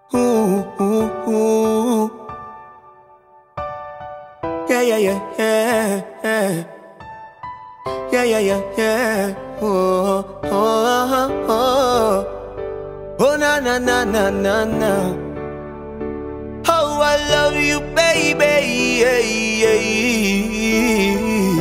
Ooh, ooh, ooh. Yeah, yeah, yeah, yeah, yeah. Yeah, yeah, yeah, yeah. Oh, oh, oh, oh. Oh, na, na, na, na, na, na. Oh, I love you, baby. Yeah, yeah.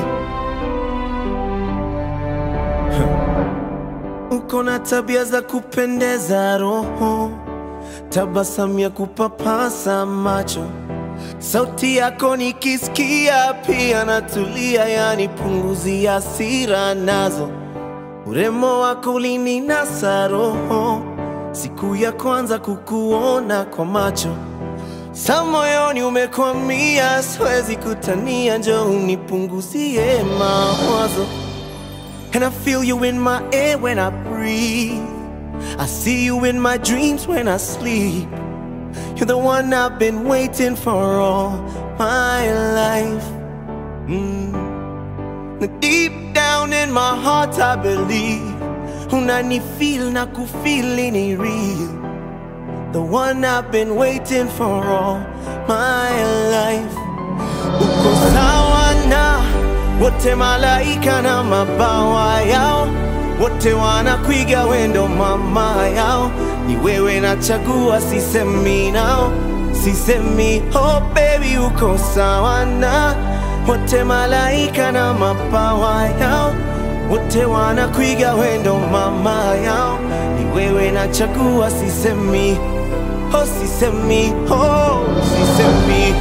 Uko na tabia za kupendeza roho, tabasamu ya kupapasa macho, sauti yako nikisikia pia natulia, yani punguzi hasira nazo. Urembo wako ulininasa roho, siku ya kwanza kukuona kwa macho sa moyoni umekwamia, siwezi kutania, njoo unipunguzie mawazo. And I feel you in my air when I breathe. I see you in my dreams when I sleep. You're the one I've been waiting for all my life. Mm. Now Deep down in my heart, I believe. Unanifeel na kufeel ni real. The one I've been waiting for all my life. Uko sawa na wote malaika na mabawa yao, wote wanakwiga wendo mama yao. Ni wewe nachagua, sisemi nao, sisemi oh baby, uko sawa na wote malaika na mabawa yao, wote wanakwiga wendo mama yao. Ni wewe nachagua, sisemi oh, sisemi oh, sisemi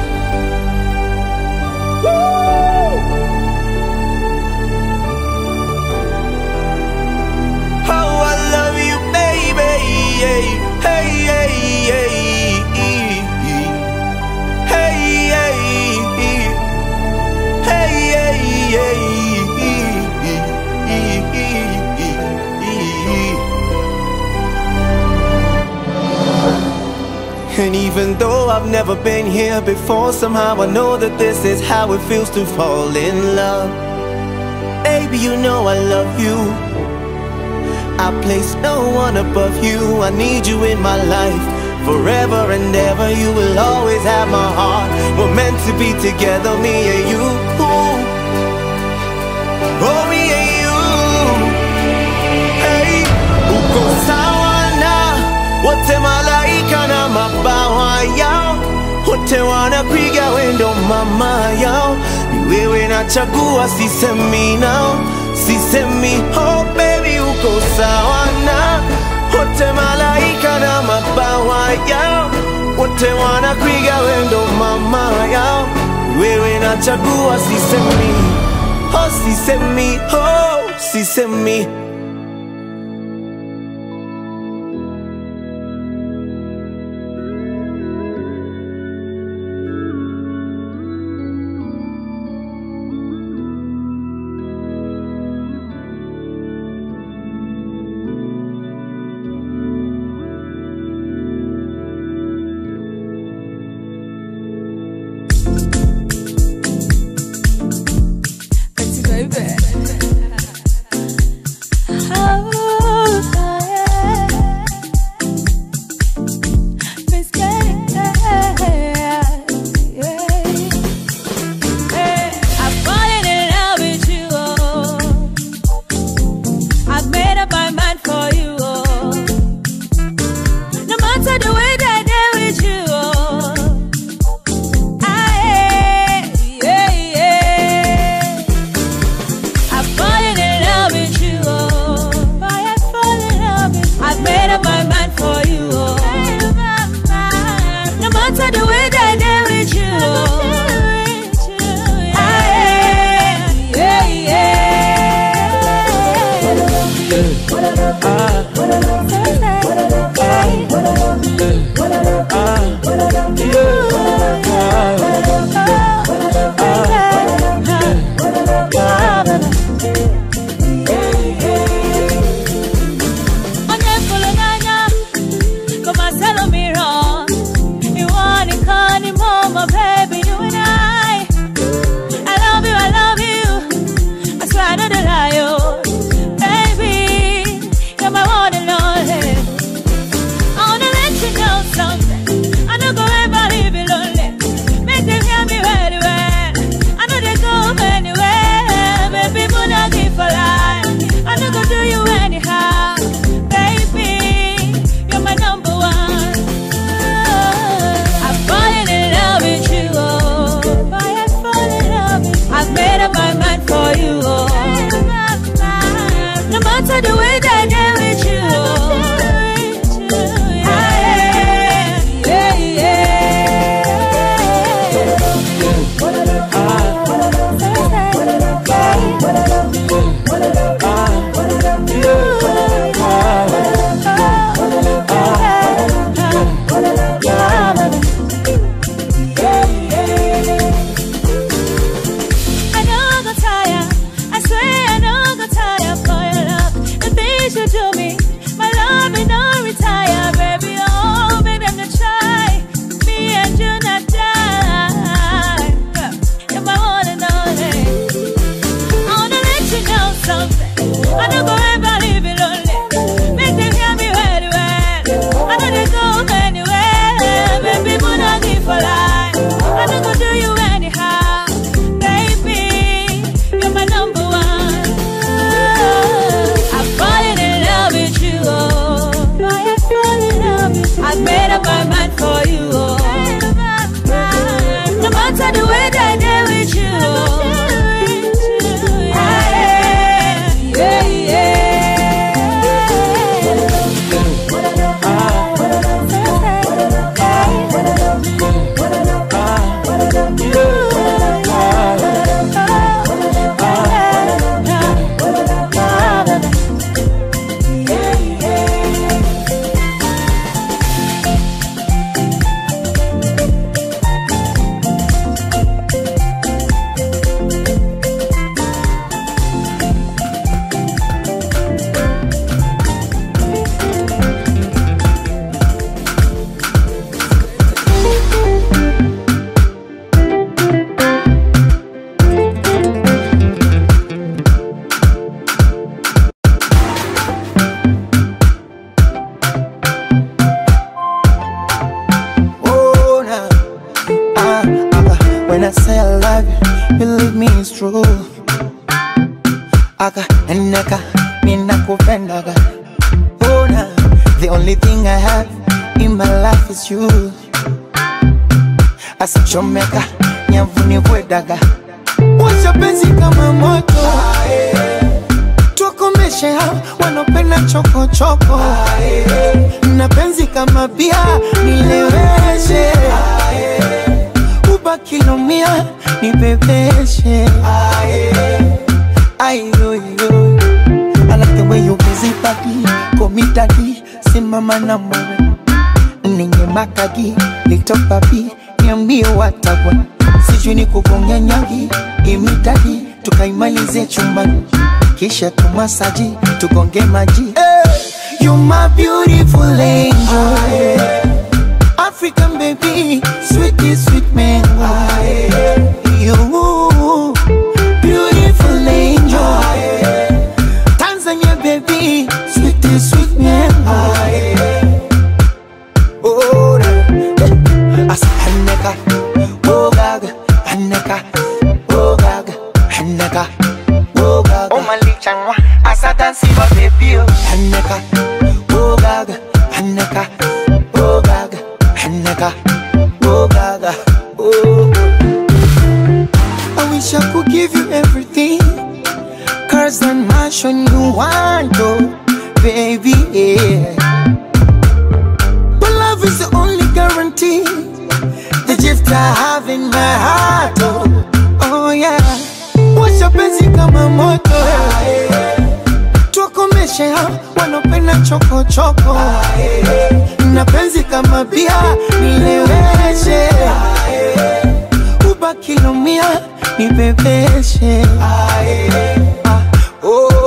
How I love you, baby. Hey, hey, hey, hey. Hey, hey, hey, hey, hey. And even though I've never been here before, somehow I know that this is how it feels to fall in love. Baby, you know I love you. I place no one above you. I need you in my life forever and ever. You will always have my heart. We're meant to be together, me and you. Oh, me and you. Hey, uko sawa na wote malaika na mabawa yao, wote wanapiga wendo mama yao. Ni wewe nachagua, sisemi nao, sisemi oh baby, uko sawa na wote malaika na mabawa yao, wote wanapiga wendo mama yao. Ni wewe nachagua, sisemi oh, sisemi oh, sisemi Petit baby. I've made up my mind for you. Oh. No matter the way that I deal with you. Ah, yeah, yeah, Oh, nah. Ah, ah, when I say I love you, believe me it's true. Aka eneka mina kupendaga. Oh, nah. The only thing I have in my life is you. Asichomeka nyavuni kwedaga. Washa penzi kama moto. Tukomeshe hao wanopenda chokochoko. Na penzi kama bia nileweshe. Ubakilomia nibebeshe. Ayoyo. I like the way you busy body, komi daddy, simama na mwe. Ninye makagi, little papi, niambie watagwa. Sijui ni kugonga nyangi, imitadi, tukaimalize chumbani. Kisha tumasaji, tugonge maji. Hey, you my beautiful angel. African baby, sweetie sweet mango. You beautiful angel. Tanzania baby, sweet sweet mango. Oh, na- as Haneka, oh gaga, Haneka, oh gaga, Haneka, oh gaga. Oh malichangwa, asa dansi ba baby oh. Haneka, oh gaga, Haneka, oh gaga, Haneka, oh gaga, oh. I wish I could give you everything. Cars and mansion you want, oh, baby, yeah. But love is the only guarantee. The gift I have in my heart, oh, oh yeah. Washa penzi kama moto, tuwakomeshe hao wanopenda choko choko. Na penzi kama bia nileweshe, ubakilomia nibebeshe. Ah, oh